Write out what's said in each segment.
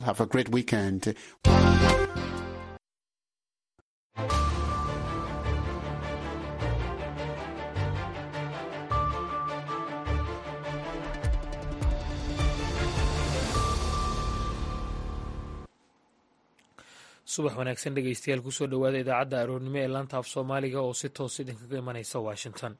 Have a great weekend. subax wanaagsan dhegeystayaal kusoo dhowaada idaacadda aroornimo ee laanta af soomaaliga oo si toos idinkaga imanaysa washington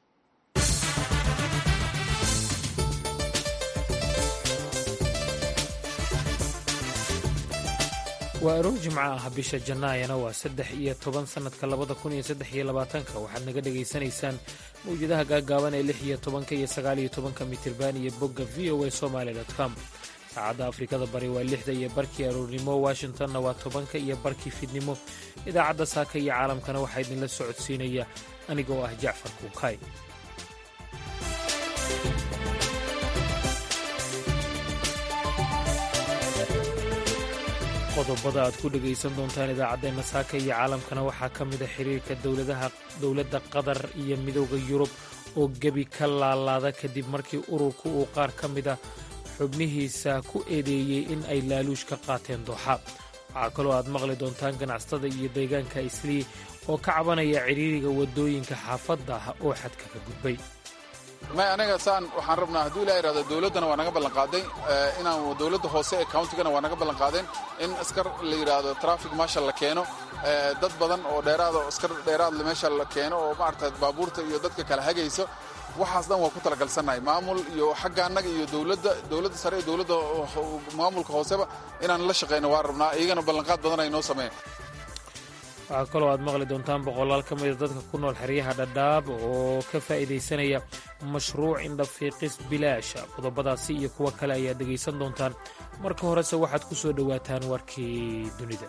waa aroor jimco ah bisha jannaayana waa saddex iyo toban sannadka labada kun iyo saddex iyo labaatanka waxaad naga dhegaysanaysaan mawjadaha gaagaaban ee lix iyo tobanka iyo sagaal iyo tobanka mitirban iyo bogga v o a somaali com saacadda afrikada bari waa lixda iyo barkii aroornimo washingtonna waa tobanka iyo barkii fidnimo idaacadda saaka iyo caalamkana waxaa idinla socodsiinaya aniga oo ah jacfar kuukay qodobada aad ku dhegaysan doontaan idaacaddeena saaka iyo caalamkana waxaa ka mida xiriirka dowladda qatar iyo midooda yurub oo gebi ka laalaada kadib markii ururku uu qaar ka mida xubnihiisa ku eedeeyey in ay laaluush ka qaateen dooxa waxaa kaloo aad maqli doontaan ganacsatada iyo deegaanka islii oo ka cabanaya cidhiiriga waddooyinka xaafadda ah oo xadka ka gudbay may aniga saan waxaan rabnaa hadduu ilaa yidhahdo dowladdana waa naga ballanqaaday inaan dowladda hoose ee countigana waa naga ballanqaadeen in askar la yidhaahdo traffic marshal la keeno dad badan oo dheeraada oo askar dheeraadle meesha la keeno oo maarata baabuurta iyo dadka kala hagayso waxaas dhan waa ku talagalsannahay maamul iyo xagga annaga iyo dowladda dowladda sare iyo dowladda maamulka hooseba inaan la shaqayno waan rabnaa iyagana ballanqaad badan ay noo sameeyeen waxaa kaloo aad maqli doontaan boqolaal ka mida dadka ku nool xeryaha dhadhaab oo ka faa'iidaysanaya mashruuc indhafiiqis bilaasha qodobadaasi iyo kuwo kale ayaad dhegaysan doontaan marka horese waxaad ku soo dhowaataan warkii dunida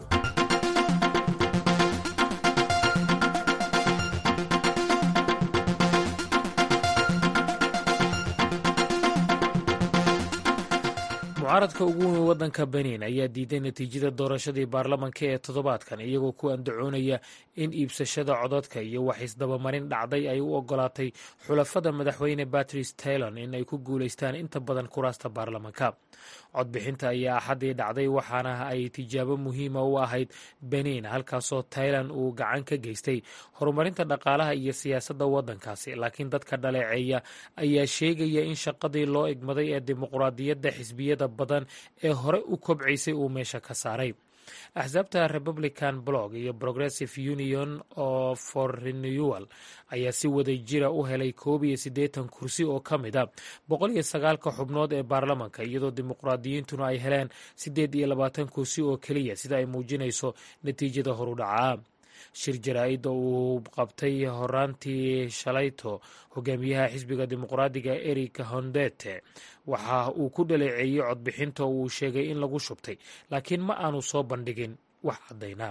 mucaaradka ugu weyn waddanka benin ayaa diiday natiijada doorashadii baarlamanka ee toddobaadkan iyagoo ku andacoonaya in iibsashada codadka iyo wax isdabamarin dhacday ay u ogolaatay xulafada madaxweyne batrice taylon in ay ku guulaystaan inta badan kuraasta baarlamanka codbixinta ayaa axaddii dhacday waxaana ay tijaabo muhiima u ahayd benin halkaasoo tailan uu gacan ka geystay horumarinta dhaqaalaha iyo siyaasadda waddankaasi laakiin dadka dhaleeceeya ayaa sheegaya in shaqadii loo egmaday ee dimuqraadiyadda xisbiyada badan ee hore u kobcaysay uu meesha ka saaray axsaabta republican blog iyo progressive union oo for renewal ayaa si waday jira u helay koob iyo siddeetan kursi oo ka mid a boqol iyo sagaalka xubnood ee baarlamanka iyadoo dimuqraadiyiintuna ay heleen siddeed iyo labaatan kursi oo keliya sida ay muujinayso natiijada horudhacaa shir jaraa'id oo uu qabtay horaantii shalayto hogaamiyaha xisbiga dimuqraadiga eric hondete waxa uu ku dhaleeceeyey codbixinta oo uu sheegay in lagu shubtay laakiin ma aanu soo bandhigin wax caddaynaa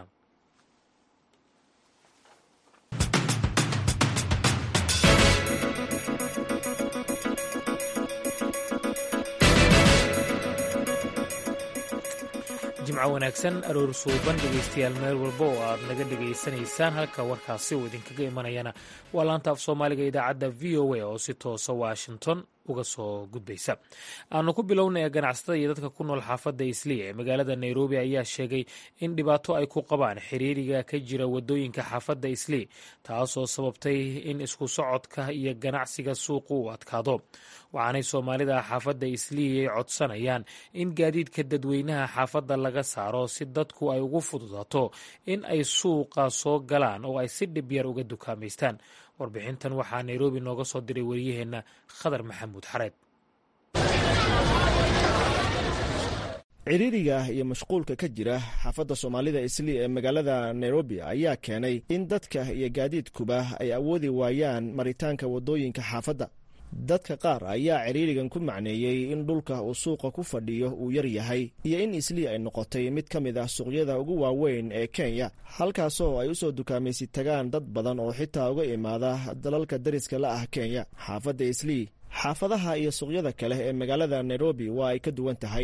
jimco wanaagsan aroor suuban dhegaystayaal meel walba oo aad naga dhegaysanaysaan halka warkaasi uu idinkaga imanayana waa laanta af soomaaliga idaacadda v o a oo si toosa washington uga soo gudbaysa aanu ku bilownaya ganacsatada iyo dadka ku nool xaafadda isliya ee magaalada nairobi ayaa sheegay in dhibaato ay ku qabaan xiriiriga ka jira waddooyinka xaafadda islii taasoo sababtay in isku socodka iyo ganacsiga suuqu uu adkaado waxaanay soomaalida xaafadda islii ay codsanayaan in gaadiidka dadweynaha xaafadda laga saaro si dadku ay ugu fududaato in ay suuqa soo galaan oo ay si dhib yar uga dukaamaystaan warbixintan waxaa nairobi nooga soo diray wariyaheenna khadar maxamuud xareed ciriiriga iyo mashquulka ka jira xaafadda soomaalida islii ee magaalada nairobi ayaa keenay in dadka iyo gaadiidkuba ay awoodi waayaan maritaanka waddooyinka xaafadda dadka qaar ayaa ciriirigan ku macneeyey in dhulka uu suuqa ku fadhiyo uu yar yahay iyo in islii ay noqotay mid ka mid ah suuqyada ugu waaweyn ee kenya halkaasoo ay u soo dukaamaysi tagaan dad badan oo xitaa uga imaada dalalka dariska la ah kenya xaafadda islii xaafadaha iyo suuqyada kale ee magaalada nairobi waa ay ka duwan tahay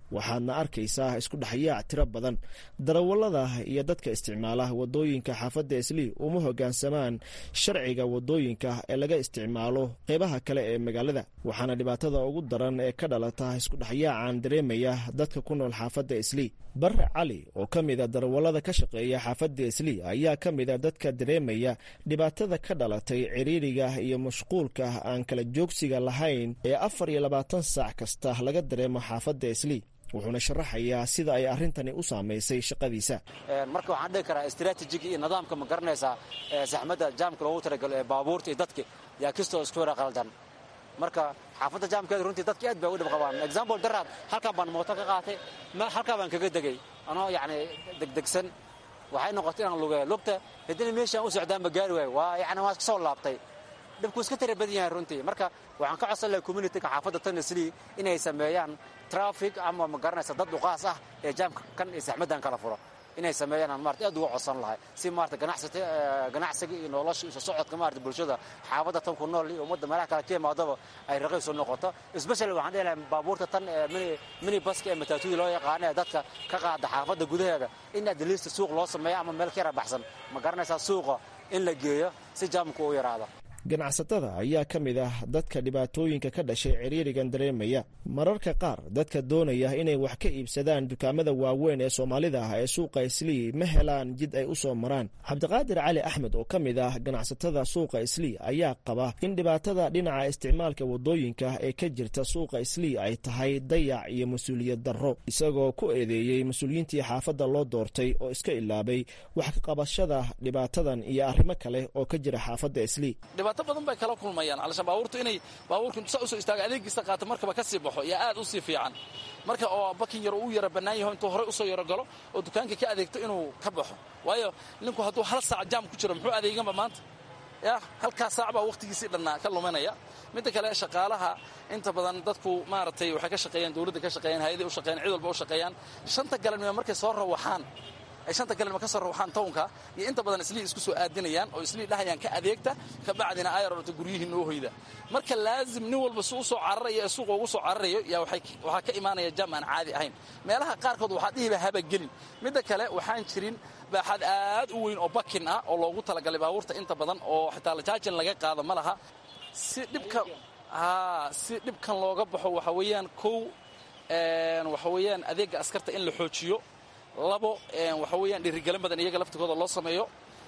waxaadna arkaysaa isku dhexyaac tiro badan darawallada iyo dadka isticmaala wadooyinka xaafadda islii uma hoggaansamaan sharciga wadooyinka ee laga isticmaalo qeybaha kale ee magaalada waxaana dhibaatada ugu daran ee ka dhalata isku dhexyaacan dareemaya dadka ku nool xaafadda islii barre cali oo ka mida darawallada ka shaqeeya xaafadda islii ayaa ka mida dadka dareemaya dhibaatada ka dhalatay ciriiriga iyo mashquulka aan kala joogsiga lahayn ee afar iyo labaatan saac kasta laga dareemo xaafadda islii wuxuuna sharaxayaa sida ay arrintani u saamaysay shaqadiisa marka waxaan dhihi karaa istraatijiga iyo nidaamka ma garanaysaa saxmadda jaamka loogu talagalo ee baabuurta iyo dadka yaa kistoo isku yara qaldan marka xaafadda jaamkeeda runtii dadka aad bay u dhib qabaan example daraad halkan baan mooto ka qaatay halkaa baan kaga degay anoo yacni degdegsan waxay noqotay inaan lugeeyo lugta haddina meeshaan u socdaan ma gaari waayo waa yacni waan iska soo laabtay dhibku iska tira badan yahay runtii marka waxaan ka codsan lahay communityga xaafadda tanisli inay sameeyaan traffic ama ma garanaysa dad dhuqaas ah ee jaamka kan iyo saxmaddan kala furo inay sameeyaan aan maarata aad uga codsan lahay si maarata ganacsata ganacsiga iyo nolosha isu socodka maarata bulshada xaafadda tan ku nool iyo ummadda meelaha kale ka imaadaba ay raqiis u noqoto especially waxaan dhihi lahay baabuurta tan ee mini mini baska ee mataatuuda loo yaqaano ee dadka ka qaada xaafadda gudaheeda in adliista suuq loo sameeyo ama meel ka yara baxsan ma garanaysaa suuqa in la geeyo si jaamku u yaraado ganacsatada ayaa ka mid ah dadka dhibaatooyinka ka dhashay ciriirigan dareemaya mararka qaar dadka doonaya inay wax ka iibsadaan dukaamada waaweyn ee soomaalida ah ee suuqa islii ma helaan jid ay u soo maraan cabdiqaadir cali axmed oo ka mid ah ganacsatada suuqa islii ayaa qaba in dhibaatada dhinaca isticmaalka wadooyinka ee ka jirta suuqa islii ay tahay dayac iyo mas-uuliyad darro isagoo ku eedeeyey mas-uuliyiintii xaafadda loo doortay oo iska ilaabay wax ka qabashada dhibaatadan iyo arrimo kale oo ka jira xaafadda islii dhibaato badan bay kala kulmayaan alashaan baabuurtu inay baabuurku intuusaa usoo istaaga adeegiisa qaato markaba ka sii baxo yaa aad u sii fiican marka oo bakin yar uu yara bannaan yaho intuu horey usoo yaro galo oo dukaanka ka adeegto inuu ka baxo waayo ninku hadduu hal saac jaam ku jiro muxuu adeeganba maanta ya halkaa saac baa wakhtigiisii dhannaa ka luminaya midda kale shaqaalaha inta badan dadku maaragtay waxay ka shaqeeyaan dowladda ka shaqeeyaan hay-aday u shaqeeyaan cid walba u shaqeeyaan shanta galanima markay soo rawaxaan ay shanta galima ka soo rawaxaan townka iyo inta badan islii isku soo aadinayaan oo islii dhahayaan ka adeegta ka bacdina ayar orta guryihii noo hoyda marka laazim nin walba si u soo cararayo ee suuqa ugu soo cararayo yaa waxaa ka imaanaya jam aan caadi ahayn meelaha qaarkood waxaa dhihiba habagelin midda kale waxaan jirin baaxad aad u weyn oo bakin ah oo loogu talagalay baabuurta inta badan oo xitaa lajaajin laga qaado ma laha si dhibka si dhibkan looga baxo waxa weeyaan kow waxa weeyaan adeegga askarta in la xoojiyo labo waxa weeyaan dhiirigelin badan iyaga laftigooda loo sameeyo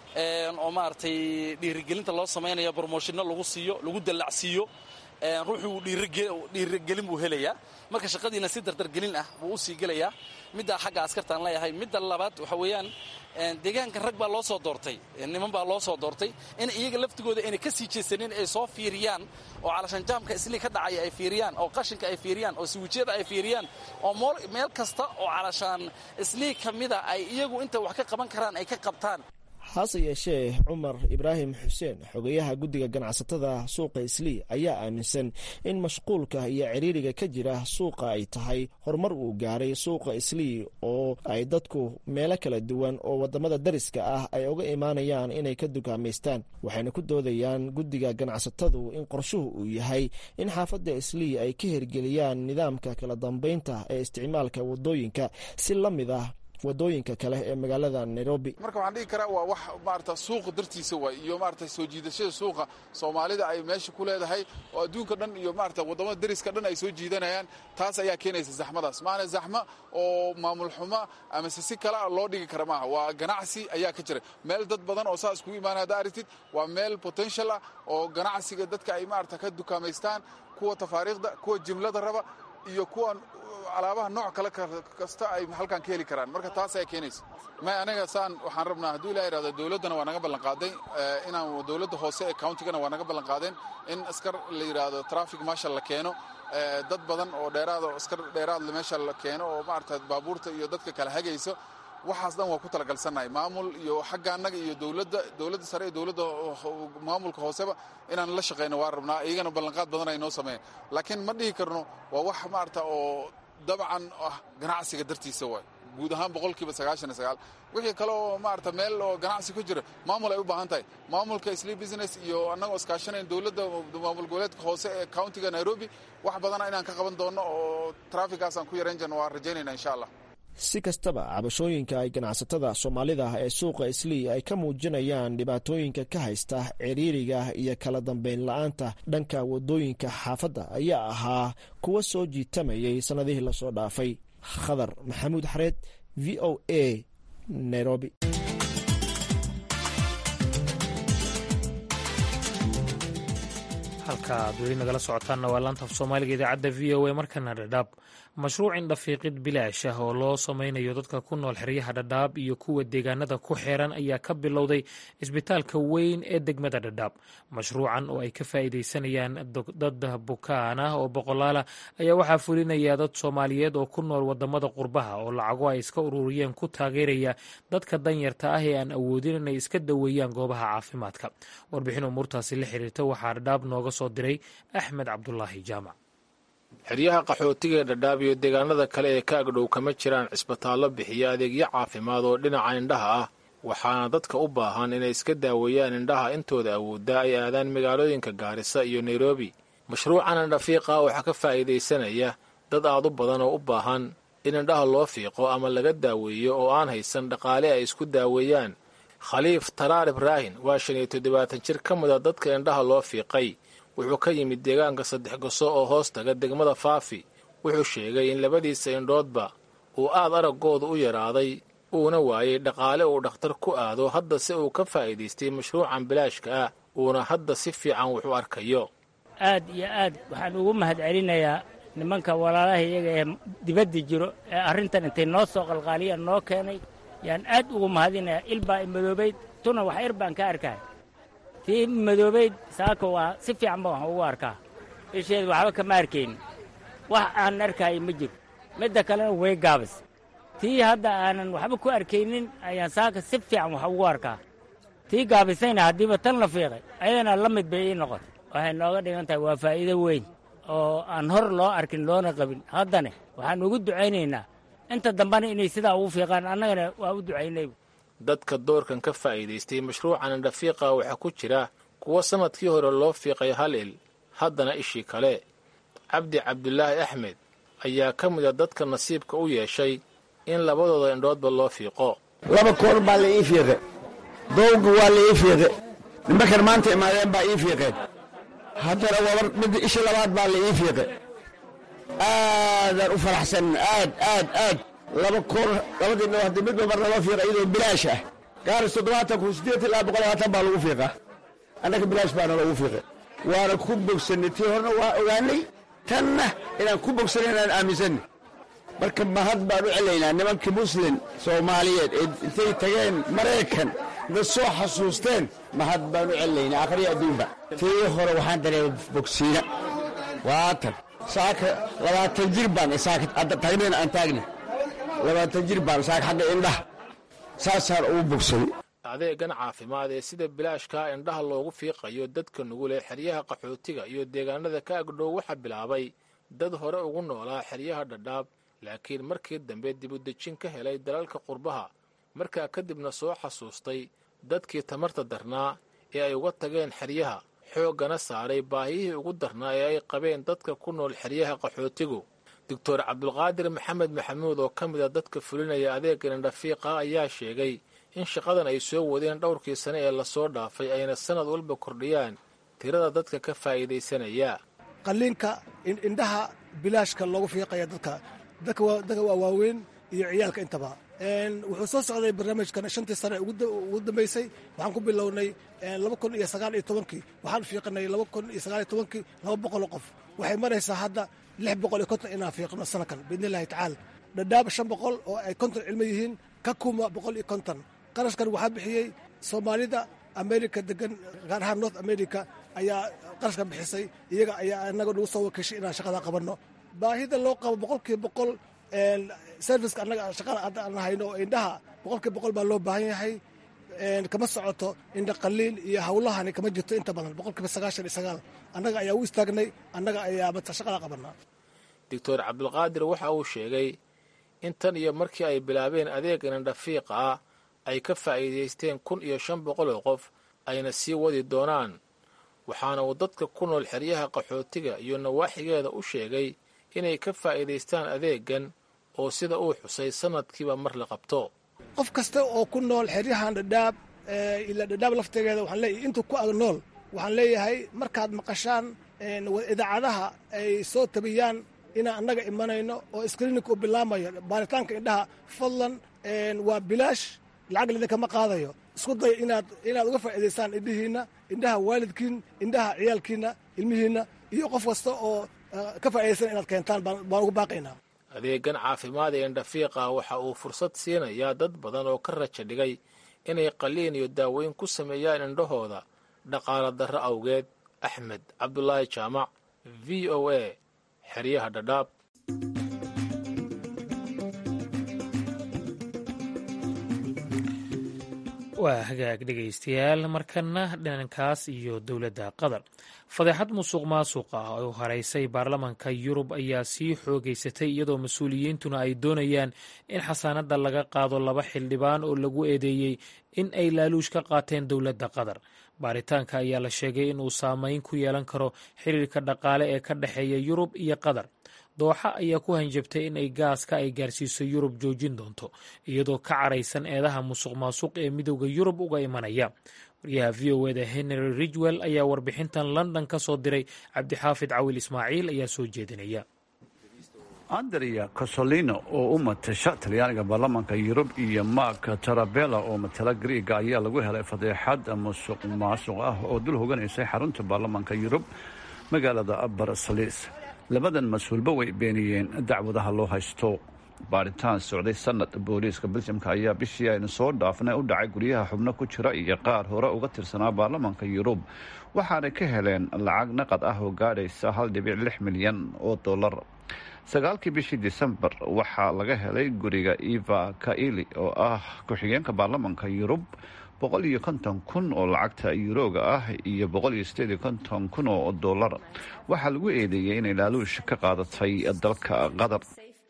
oo maaragtay dhiirigelinta loo samaynayo bromoshinno lagu siiyo lagu dallacsiiyo ruuxuu dhiirigelin buu helayaa marka shaqadiina si dardargelin ah buu u sii gelayaa middaa xagga askartaan leeyahay midda labaad waxa weeyaan deegaankan rag baa loo soo doortay niman baa loo soo doortay in iyaga laftigooda ayna ka sii jeesanin ay soo fiiriyaan oo calashaan jaamka islii ka dhacaya ay fiiriyaan oo qashinka ay fiiriyaan oo siwijyada ay fiiriyaan oo meel kasta oo calashaan islii ka mida ay iyagu inta wax ka qaban karaan ay ka qabtaan hase yeeshee cumar ibraahim xuseen xogeyaha guddiga ganacsatada suuqa islii ayaa aaminsan in mashquulka iyo ciriiriga ka jira suuqa ay tahay horumar uu gaaray suuqa islii oo ay dadku meelo kala duwan oo wadamada dariska ah ay uga imaanayaan inay ka dukaamaystaan waxayna ku doodayaan guddiga ganacsatadu in qorshuhu uu yahay in xaafadda islii ay ka hirgeliyaan nidaamka kala dambeynta ee isticmaalka wadooyinka si la mid ah wadooyinka kale ee magaalada nairobi marka waxaan dhigi karaa waa wax maarata suuqa dartiisa waay iyo maarata soo jiidashada suuqa soomaalida ay meesha ku leedahay oo adduunka dhan iyo maarata waddamada dariska dhan ay soo jiidanayaan taas ayaa keenaysa zaxmadaas maana zaxmo oo maamul xumo amase si kale loo dhigi kara maaha waa ganacsi ayaa ka jira meel dad badan oo saa iskugu imaana hadda aragtid waa meel potential ah oo ganacsiga dadka ay maarata ka dukaamaystaan kuwa tafaariikhda kuwa jimlada raba iyo kuwan alaabaha nooc kale kasta ay halkan ka heli karaan marka taas ayaa keenaysa may aniga saan waxaan rabnaa hadduu ilah irahdo dowladdana waa naga ballanqaaday inaan dowladda hoose ee countigana waa naga ballanqaadeen in askar la yidhaahdo traffic marshal la keeno dad badan oo dheeraad oo askar dheeraad meesha la keeno oo maarata baabuurta iyo dadka kala hagayso waxaas dhan waa ku talagalsannahay maamul iyo xagga annaga iyo dowladda dowladda sare iyo dowladda maamulka hooseba inaan la shaqayno waa rabnaa iyagana ballanqaad badan ay noo sameeyeen laakiin ma dhihi karno waa wax maarata oo dabcan ah ganacsiga dartiisa waay guud ahaan boqolkiiba sagaashan iyo sagaal wixii kale oo maarata meel oo ganacsi ku jira maamul ay u baahan tahay maamulka sli business iyo annagoo iskaashanayn dowladda maamul goboleedka hoose ee countiga nairobi wax badana inaan ka qaban doono oo traafikaasaan ku yarayn jirno waan rajaynayna insha allah si kastaba cabashooyinka ay ganacsatada soomaalida ee suuqa islii ay ka muujinayaan dhibaatooyinka ka haysta ciriiriga iyo kala dambeyn la-aanta dhanka wadooyinka xaafadda ayaa ahaa kuwa soo jiitamayay sannadihii lasoo dhaafay khadar maxamuud xareed v o a nairobi halka aad weli nagala socotaanna waa laanta af soomaaliga idaacadda v o a markana dhadhaab mashruuc indhafiiqid bilaash ah oo loo sameynayo dadka ku nool xeryaha dhadhaab iyo kuwa deegaanada ku xeeran ayaa ka bilowday isbitaalka weyn ee degmada dhadhaab mashruucan oo ay ka faa'iideysanayaan dad bukaan ah oo boqolaala ayaa waxaa fulinaya dad soomaaliyeed oo ku nool wadamada qurbaha oo lacago ay iska ururiyeen ku taageeraya dadka danyarta ah ee aan awoodin inay iska daweeyaan goobaha caafimaadka warbixin umuurtaasi la xiriirta waxaa dhadhaab nooga soo diray axmed cabdulaahi jaamac xeryaha qaxootiga ee dhadhaab iyo deegaanada kale ee ka agdhow kama jiraan cisbitaallo bixiya adeegyo caafimaad oo dhinaca indhaha ah waxaana dadka u baahan inay iska daaweeyaan indhaha intooda awooddaa ay aadaan magaalooyinka gaarisa iyo nairobi mashruucan indhafiiqa waxaa ka faa'iidaysanaya dad aad u badan oo u baahan in indhaha loo fiiqo ama laga daaweeyo oo aan haysan dhaqaale ay isku daaweeyaan khaliif talaal ibraahin waa shan iyo toddobaatan jir ka mida dadka indhaha loo fiiqay wuxuu ka yimid deegaanka saddex goso oo hoos taga degmada faafi wuxuu sheegay in labadiisa indhoodba uu aad araggooda u yaraaday uuna waayey dhaqaale uu dhakhtar ku aado hadda se uu ka faa'iidaystay mashruucan bilaashka ah uuna hadda si fiican wax u arkayo aad iyo aad waxaan ugu mahad celinayaa nimanka walaalaha iyaga ee dibadda jiro ee arrintan intay noo soo qalqaaliyaan noo keenay yaan aad ugu mahadinayaa ilbaa imadoobayd tuna wax ir baan ka arkaa tii madoobayd saaka waa si fiican ba waxaan ugu arkaa isheed waxba kama arkaynin wax aan arkaayo ma jiro midda kalena way gaabis tii hadda aanan waxba ku arkaynin ayaan saaka si fiican wax ugu arkaa tii gaabisayna haddiiba tan la fiiqay ayadana la mid bay ii noqotay waxay nooga dhigan tahay waa faa'iido weyn oo aan hor loo arkin loona qabin haddane waxaan ugu ducaynaynaa inta dambena inay sidaa ugu fiiqaan annagana waa u ducaynay dadka doorkan ka faa'iidaystay mashruucan indhafiiqa waxaa ku jira kuwo sannadkii hore loo fiiqay hal il haddana ishii kale cabdi cabdulaahi axmed ayaa ka mida dadka nasiibka u yeeshay in labadooda indhoodba loo fiiqo laba koor baa la ii fiiqe dowga waa la ii fiiqe nimankan maanta imaadeen baa ii fiiqeen haddana wabar midda isha labaad baa la ii fiiqe aadaan u faraxsan aad aad aad laba koor labadii indhood haddii midba marna loo fiiqa iyadoo bilaash ah gaaris toddobaatan kun siddeed ilaa boqol labaatan baa lagu fiiqaa annaga bilaash baana loogu fiiqay waana ku bogsanay tii horena waa ogaanay tanna inaan ku bogsanay inaan aaminsanay marka mahad baan u celaynaa nimankii muslim soomaaliyeed ee intay tageen maraykan na soo xasuusteen mahad baan u celinaynaa akhriya adduunba tii hore waxaan dareemay bogsiina waatan saaka labaatan jir baan saaka tagnayna aan taagna labaatan jir baan saaka xagga indhaha saasaan ugu bogsaday adeegan caafimaad ee sida bilaashkaa indhaha loogu fiiqayo dadka nugul ee xeryaha qaxootiga iyo deegaanada ka agdhow waxaa bilaabay dad hore ugu noolaa xeryaha dhadhaab laakiin markii dambe dibudejin ka helay dalalka qurbaha markaa kadibna soo xasuustay dadkii tamarta darnaa ee ay uga tageen xeryaha xooggana saaray baahiyihii ugu darnaa ee ay qabeen dadka ku nool xeryaha qaxootigu doctor cabdulqaadir maxamed maxamuud oo ka mida dadka fulinaya adeegan indhafiiqa ayaa sheegay in shaqadan ay soo wadeen dhowrkii sane ee lasoo dhaafay ayna sanad walba kordhiyaan tirada dadka ka faa'iidaysanaya qalliinka indhaha bilaashka loogu fiiqaya dadka dadka waa waaweyn iyo ciyaalka intaba wuxuu soo socday barnaamijkan shantii sane ugu dambeysay waxaan ku bilownay laba kun iyo sagaal iyo tobankii waxaan fiiqinay laba kun iyo sagaal iyo tobankii laba boqoloo qof waxay maraysaa hadda lix boqol iyo konton inaan fiiqno sanakan biidni illahi tacaala dhadhaab shan boqol oo ay konton cilmo yihiin ka kuma boqol iyo konton qarashkan waxaa bixiyey soomaalida america degan gaar ahaan north america ayaa qarashkan bixisay iyaga ayaa anaga nagu soo wakeshay inaan shaqada qabanno baahida loo qabo boqolkiiba boqol serviceka annaga shaqada hadda aan hayno oo indhaha boqolkiiba boqol baa loo baahan yahay kama socoto indha qaliil iyo hawlahani kama jirto inta badan boqolkiiba sagaashan iyo sagaal annaga ayaa u istaagnay annaga ayaa mata shaqada qabanaa doctor cabdulqaadir waxa uu sheegay intan iyo markii ay bilaabeen adeegan indhafiiqa ah ay ka faa'iidaysteen kun iyo shan boqol oo qof ayna sii wadi doonaan waxaana uu dadka ku nool xeryaha qaxootiga iyo nawaaxigeeda u sheegay inay ka faa'iidaystaan adeegan oo sida uu xusay sannadkiiba mar la qabto qof kasta oo ku nool xeryahan dhadhaab ila dhadhaab laftegeeda waxaan leeyahay intuu ku ag nool waxaan leeyahay markaad maqashaan idaacadaha ay soo tabiyaan inaan annaga imanayno oo screening u bilaamayo baaritaanka indhaha fadlan waa bilaash lacag lidinkama qaadayo isku daya inaad inaad uga faa'iidaystaan indhihiinna indhaha waalidkiin indhaha ciyaalkiinna ilmihiinna iyo qof kasta oo ka faa'iidaysan inaad keentaan baan ugu baaqaynaa adeegan caafimaad ee indhafiiqa waxa uu fursad siinayaa dad badan oo ka raja dhigay inay qaliin iyo daaweyn ku sameeyaan indhahooda dhaqaala darro awgeed axmed cabdulaahi jaamac v o a xeryaha dhadhaab waa hagaag dhegaystayaal markana dhanankaas iyo dowladda qatar fadeexad musuq maasuq ah oo haraysay baarlamanka yurub ayaa sii xoogeysatay iyadoo mas-uuliyiintuna ay doonayaan in xasaanadda laga qaado laba xildhibaan oo lagu eedeeyey in ay laaluush ka qaateen dowladda qatar baaritaanka ayaa la sheegay inuu saameyn ku yeelan karo xiriirka dhaqaale ee ka dhexeeya yurub iyo qatar dooxa ayaa ku hanjabtay in ay gaaska ay gaarsiiso yurub joojin doonto iyadoo ka caraysan eedaha musuq maasuq ee midowda yurub uga imanaya waryaha v o eda henry ridgwell ayaa warbixintan london ka soo diray cabdixaafid cawil ismaaciil ayaa soo jeedinaya andrea cosolino oo u matasha talyaaniga baarlamaanka yurub iyo mark tarabella oo matala griiga ayaa lagu helay fadeexad musuq maasuq ah oo dul hoganaysay xarunta baarlamaanka yurub magaalada barsalis labadan mas-uulba way beeniyeen dacwadaha loo haysto baaritaan socday sanad booliiska beljamka ayaa bishii aynu soo dhaafnay u dhacay guryaha xubno ku jira iyo qaar hore uga tirsanaa baarlamaanka yurub waxaanay ka heleen lacag naqad ah oo gaadhaysa hal dhibic lix milyan oo dollar sagaalkii bishii disembar waxaa laga helay guriga eva kaili oo ah ku-xigeenka baarlamaanka yurub boqol iyo konton kun oo lacagta yuroga ah iyo boqol iyo sideed iyo konton kun oo dollar waxaa lagu eedeeyey inay laaluush ka qaadatay dalka qatar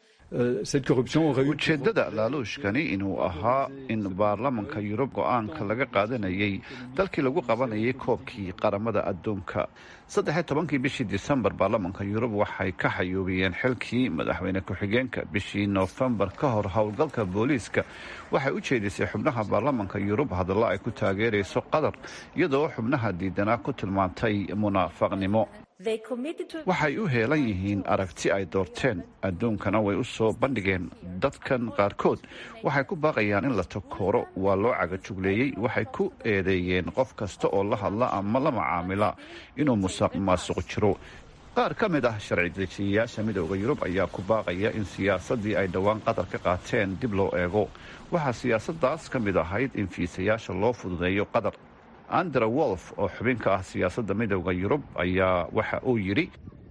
ujeedada laaluushkani inuu ahaa in baarlamanka yurub go-aanka laga qaadanayay dalkii lagu qabanayay koobkii qaramada adduunka saddexiyo tobankii bishii disembar baarlamanka yurub waxay ka xayuubiyeen xilkii madaxweyne ku-xigeenka bishii noofembar ka hor howlgalka booliiska waxay u jeedisay xubnaha baarlamanka yurub hadallo ay ku taageerayso qatar iyadoo xubnaha diidanaa ku tilmaantay munaafaqnimo waxay u heelan yihiin aragti ay doorteen adduunkana way u soo bandhigeen dadkan qaarkood waxay ku baaqayaan in la takooro waa loo cagajugleeyey waxay ku eedeeyeen qof kasta oo la hadla ama la macaamila inuu musuq maasuq jiro qaar ka mid ah sharci dejiyayaasha midooda yurub ayaa ku baaqaya in siyaasaddii ay dhowaan qatar ka qaateen dib loo eego waxaa siyaasaddaas ka mid ahayd in fiisayaasha loo fududeeyo qatar andra wolf oo xubin ka ah siyaasadda midowda yurub ayaa waxa uu yidhi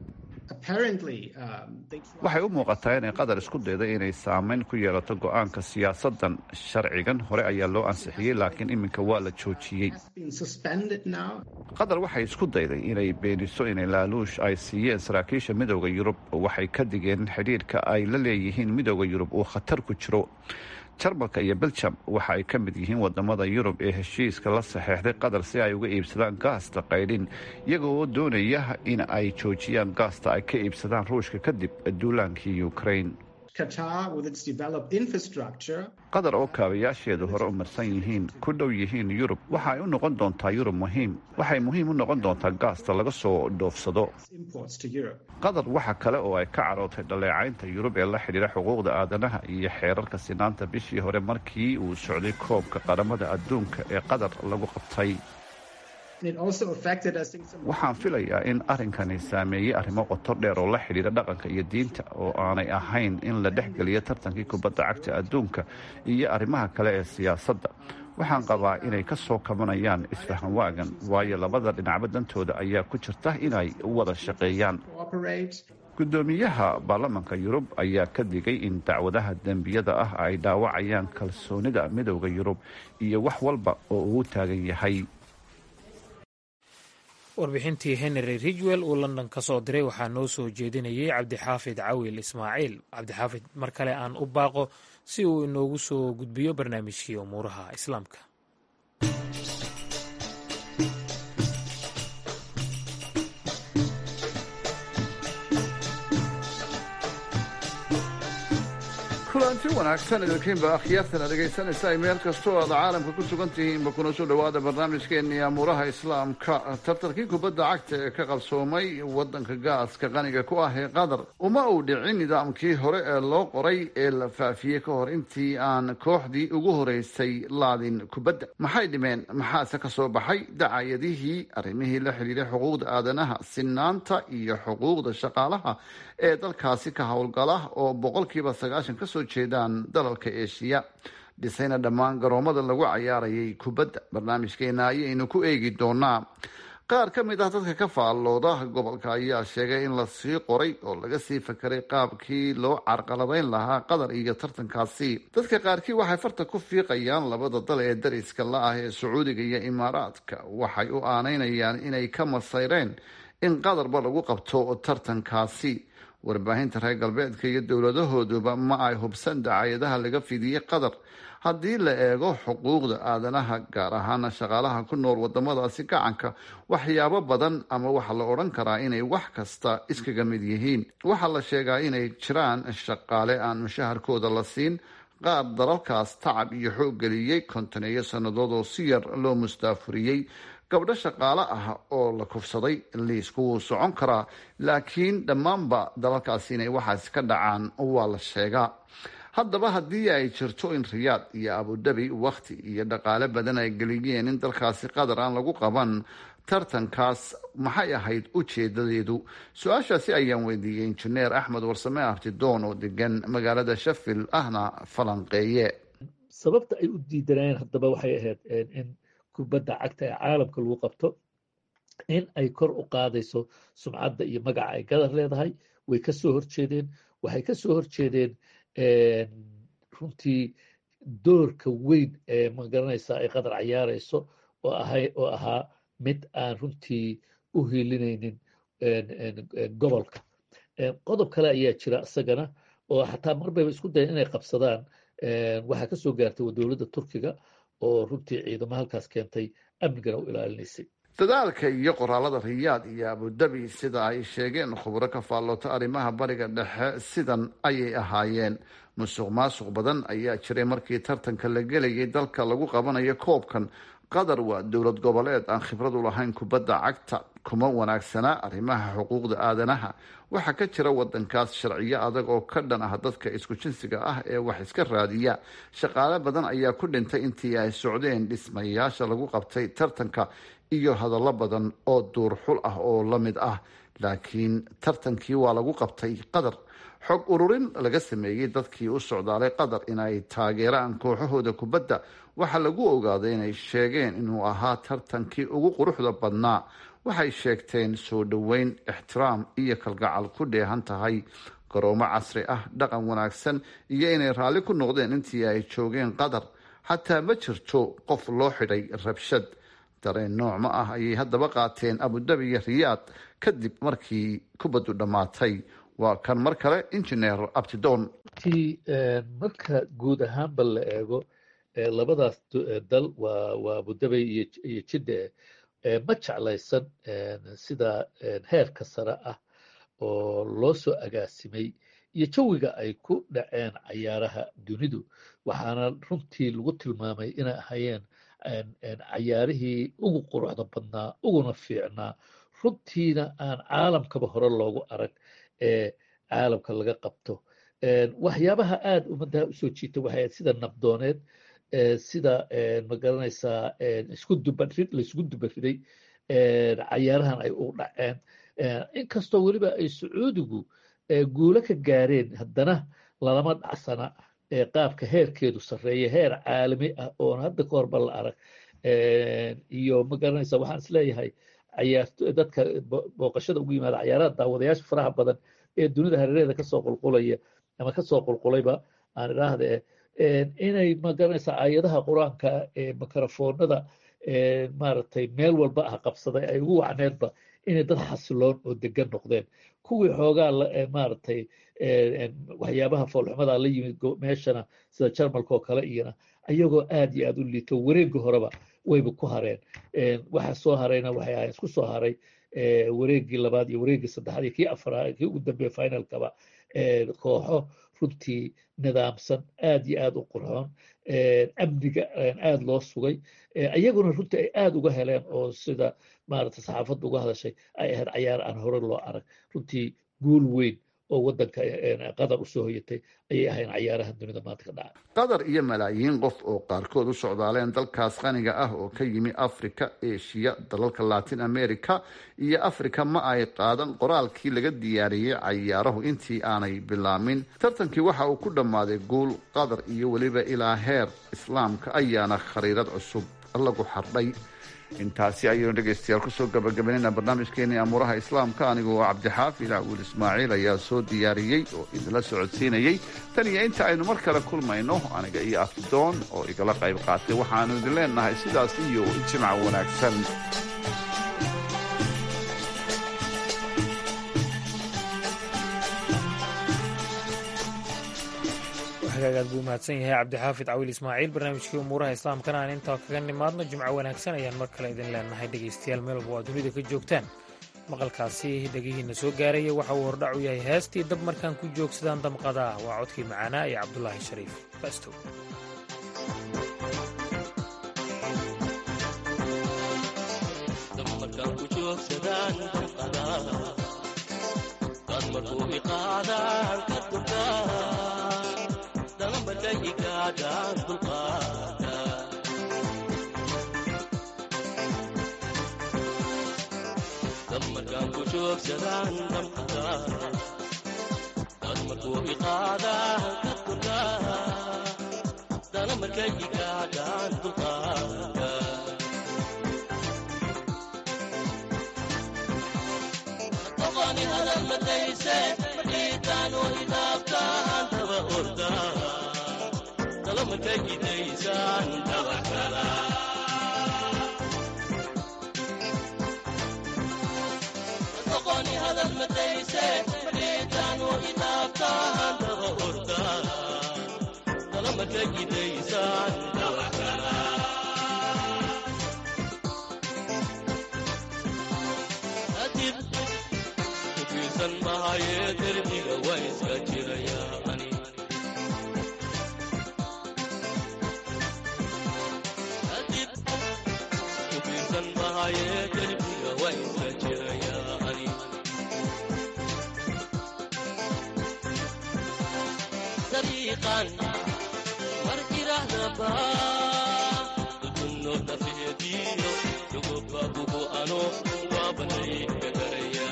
waxay u muuqataa inay qatar isku dayday inay saameyn ku yeelato go-aanka siyaasaddan sharcigan hore ayaa loo ansixiyey laakiin iminka waa la joojiyey qatar waxay isku dayday inay beeniso inay laaluush ay siiyeen saraakiisha midowda yurub waxay ka digeen xidhiirka ay la leeyihiin midowda yurub uu khatar ku jiro jarmalka iyo beljam waxa ay ka mid yihiin wadamada yurub ee heshiiska la saxeexday qatar si ay uga iibsadaan gaasta qaydhin iyagoo doonaya in ay joojiyaan gaasta ay ka iibsadaan ruushka kadib duulaankii ukraine qatar oo kaabayaasheedu hore u marsan yihiin ku dhow yihiin yurub waxa ay u noqon doontaa yurub muhiim waxay muhiim u noqon doontaa gaasta laga soo dhoofsado qatar waxa kale oo ay ka carootay dhaleecaynta yurub ee la xidhiira xuquuqda aadanaha iyo xeerarka sinaanta bishii hore markii uu socday koobka qaramada adduunka ee qatar lagu qabtay waxaan filayaa in arrinkani saameeyey arrimo qoto dheer oo la xidhiira dhaqanka iyo diinta oo aanay ahayn in la dhexgeliyo tartankii kubadda cagta adduunka iyo arrimaha kale ee siyaasadda waxaan qabaa inay ka soo kabanayaan isfahan waagan waayo labada dhinacba dantooda ayaa ku jirta inay wada shaqeeyaan gudoomiyaha baarlamanka yurub ayaa ka digay in dacwadaha dembiyada ah ay dhaawacayaan kalsoonida midowda yurub iyo wax walba oo uu taagan yahay warbixintii henry ridgwell uu london ka soo diray waxaa noo soo jeedinayay cabdixaafid cawil ismaaciil cabdixaafid mar kale aan u baaqo si uu inoogu soo gudbiyo barnaamijkii umuuraha islaamka kulanti wanaagsan idinkiinba akhyaartana dhegaysanaysa ay meel kastoo aad caalamka ku sugan tihiinba kuna soo dhowaada barnaamijkeennii amuuraha islaamka tartarkii kubadda cagta ee ka qabsoomay waddanka gaaska qaniga ku ah ee qatar uma uu dhicin nidaamkii hore ee loo qoray ee la faafiyey ka hor intii aan kooxdii ugu horeysay laadin kubadda maxay dhimeen maxaase ka soo baxay dacayadihii arrimihii la xidhiiray xuquuqda aadanaha sinaanta iyo xuquuqda shaqaalaha ee dalkaasi ka howlgala oo boqolkiiba sagaashan kasoo jeedaan dalalka eeshiya dhisayna dhammaan garoomada lagu cayaarayay kubadda barnaamijkeena ayaynu ku eegi doonaa qaar ka mid ah dadka ka faallooda gobolka ayaa sheegay in lasii qoray oo laga sii fakeray qaabkii loo carqaladeyn lahaa qatar iyo tartankaasi dadka qaarkii waxay farta ku fiiqayaan labada dal ee dariska la ah ee sacuudiga iyo imaaraadka waxay u aanaynayaan inay ka masayreen in qatarba lagu qabto tartankaasi warbaahinta reer galbeedka iyo dowladahooduba ma ay hubsan dacayadaha laga fidiyey qatar haddii la eego xuquuqda aadanaha gaar ahaana shaqaalaha ku nool wadamadaasi gacanka waxyaabo badan ama waxaa la odhan karaa inay wax kasta iskaga mid yihiin waxaa la sheegaa inay jiraan shaqaale aan mushaharkooda la siin qaar dalalkaas tacab iyo xoog geliyey kontaneeyo sannadood oo si yar loo mustaafuriyey gabdho shaqaale ah oo la kufsaday liisku wuu socon karaa laakiin dhammaanba dalalkaasi inay waxaas ka dhacaan waa la sheegaa haddaba haddii ay jirto in riyaad iyo abudabi wakhti iyo dhaqaale badan ay geliyeen in dalkaasi qatar aan lagu qaban tartankaas maxay ahayd ujeedadeedu su-aashaasi ayaan weydiiyey injineer axmed warsame abtidoon oo degan magaalada shafil ahna falanqeeye sababta ay u diidanayeen haddaba waxay ahayd in kubadda cagta ee caalamka lagu qabto in ay kor u qaadayso sumcadda iyo magaca ay gadar leedahay way ka soo horjeedeen waxay ka soo horjeedeen runtii doorka weyn ee magaranaysa ay qatar cayaarayso oo ahay oo ahaa mid aan runtii u hiilinaynin gobolka qodob kale ayaa jira isagana oo xataa marbayba isku dayan inay qabsadaan waxaa ka soo gaartay dowladda turkiga oo runtii ciidamo halkaas keentay amnigana u ilaalinaysay dadaalka iyo qoraalada riyaad iyo abudabi sida ay sheegeen khubro ka faalloota arrimaha bariga dhexe sidan ayay ahaayeen musuq maasuq badan ayaa jiray markii tartanka la gelayay dalka lagu qabanayo koobkan qatar waa dowlad goboleed aan khibrad u lahayn kubadda cagta kuma wanaagsana arrimaha xuquuqda aadanaha waxaa ka jira wadankaas sharciyo adag oo ka dhan ah dadka isku jinsiga ah ee wax iska raadiya shaqaale badan ayaa ku dhintay intii ay socdeen dhismayaasha lagu qabtay tartanka iyo hadallo badan oo duurxul ah oo la mid ah laakiin tartankii waa lagu qabtay qatar xog ururin laga sameeyey dadkii u socdaalay qatar inay taageeraan kooxahooda kubadda waxaa lagu ogaaday inay sheegeen inuu ahaa tartankii ugu quruxda badnaa waxay sheegteen soo dhoweyn ixtiraam iyo kalgacal ku dheehan tahay garoomo casri ah dhaqan wanaagsan iyo inay raalli ku noqdeen intii ay joogeen qatar xataa ma jirto qof loo xidhay rabshad dareen nooc ma ah ayay haddaba qaateen abudabi iyo riyaad kadib markii kubaddu dhammaatay waa kan mar kale injineer abtidoon ti marka guud ahaanba la eego labadaas dal waa waa abudabay iyo jidde ma jeclaysan sida heerka sare ah oo loo soo agaasimay iyo jawiga ay ku dhaceen cayaaraha dunidu waxaana runtii lagu tilmaamay inay ahayeen cayaarihii ugu quruxda badnaa uguna fiicnaa runtiina aan caalamkaba hore loogu arag ee caalamka laga qabto waxyaabaha aad ummaddaha usoo jiita waxay ahayd sida nabdooneed sida magaranaysaa isku dubarid laisku dubariday cayaarahan ay u dhaceen inkastoo weliba ay sacuudigu guulo ka gaareen haddana lalama dhacsana qaabka heerkeedu sarreeya heer caalami ah oon hadda ka horba la arag iyo magaranaysa waxaan isleeyahay cayaarto dadka booqashada ugu yimaada cayaaraha daawadayaasha faraha badan ee dunida hareeraheeda kasoo qulqulaya ama kasoo qulqulayba aan idhaahda inay magaranaysa aayadaha qur-aanka ee mikrofoonada maaragtay meel walba ah qabsaday ay ugu wacneedba inay dad xasiloon oo degan noqdeen kuwii xoogaa maaragtay waxyaabaha foolxumada la yimid meeshana sida jarmalka oo kale iyana ayagoo aad iyo aad u liito wareegga horeba wayba ku hareen waxa soo harayna waxay ahayn isku soo haray wareeggii labaad iyo wareeggii saddexaad iyo kii afaraad kii ugu dambeeya finalkaba kooxo runtii nidaamsan aad iyo aad u qurxoon amniga aad loo sugay ayaguna runtii ay aad uga heleen oo sida maaragtay saxaafadda uga hadashay ay ahayd cayaar aan hore loo arag runtii guul weyn oo waddanka qatar u soo hoyatay ayay ahayn cayaarahan dunida maanta ka dhaca qatar iyo malaayiin qof oo qaarkood u socdaaleen dalkaas qaniga ah oo ka yimi africa eshiya dalalka latin america iyo africa ma ay qaadan qoraalkii laga diyaariyey cayaarahu intii aanay bilaamin tartankii waxa uu ku dhammaaday guul qatar iyo weliba ilaa heer islaamka ayaana khariirad cusub lagu xardhay intaasi ayaynu dhegaystayaal kusoo gabagabaynayna barnaamijkeenii amuuraha islaamka anigoo cabdixaafid cawil ismaaciil ayaa soo diyaariyey oo idinla socodsiinayey tan iyo inta aynu mar kale kulmayno aniga iyo afdoon oo igala qayb qaatay waxaanu idin leenahay sidaas iyo jimca wanaagsan hagaagaad buu mahadsan yahay cabdixaafid cawil ismaaciil barnaamijkii umuuraha islaamkana aan intaa kaga nimaadno jimco wanaagsan ayaan mar kale idin leenahay dhegaystayaal meel walba waa dunida ka joogtaan maqalkaasi dhegihiinna soo gaaraya waxa uu hordhac u yahay heestii dab markaan ku joogsadaan damqada ah waa codkii macaanaa ee cabdulaahi shariif bastow markaan ku joogsadaan damqada dad markuu iqaadaan ka durkaa dana markay igaadhaan dulqaada qofani hadal madayse madhiitaan oo idaabtaan daba ordaa dala markay idaysaan dabax kalaa qofani hadal madayse madhiitaan oo idaabtaan daba ordaa dala markay idaysaan dabax kalaa adib kufiirsan mahaye derbiga waa iska jirayaa ani adib kufiirsan mahaye derbiga waa iska jirayaa ani dariiqan mar irahdaba dutunno dafeediyo dugobabugu ano waabanay gagaraya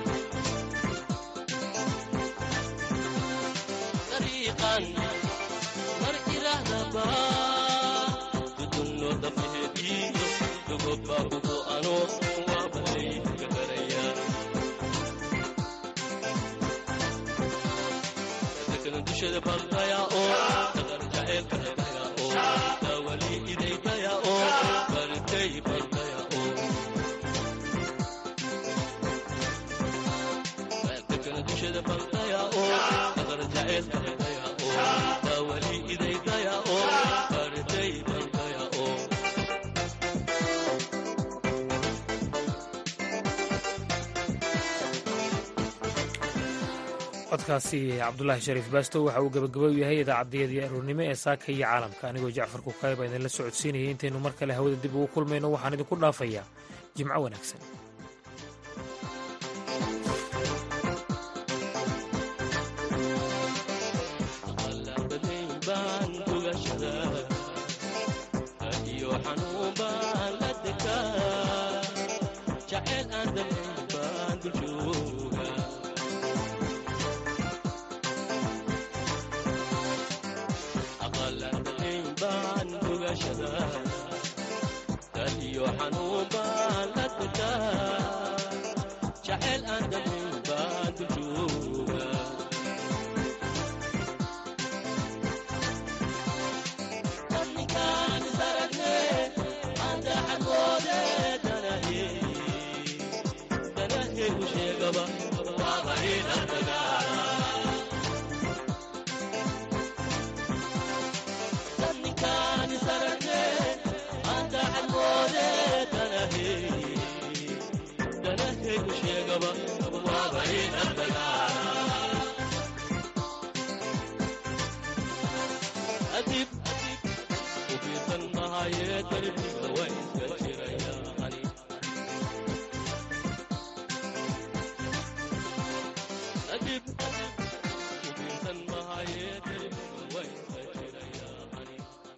dariiqan mar irahdaba dutunno dafeediyo dugobabugu ano waabanay gagaraya dadkana dushada baldaya oo dadar jaceelka daya oo dawali idaydaya oo bartay baldaya oo dadkana dushada baldaya oo dadar jaceelka daya oo dawali idaydaya oo bartay baldaya oo codkaasi cabdulaahi shariif baastow waxa uu gabagabo yahay idaacaddayadii aroornimo ee saaka iyo caalamka anigoo jacfar kukayba idinla socodsiinayay intaynu mar kale hawada dib ugu kulmayno waxaan idinku dhaafayaa jimco wanaagsan qalabadayn baan dugashada iyo xanuun baan la degaa jaceyl aan damayn baan dul jooga aqalabadayn baan dugashada dal iyo xanuun baan la degaa jaceyl aan damayn baan dul jooga ninkaan is aragne aan daacad darbi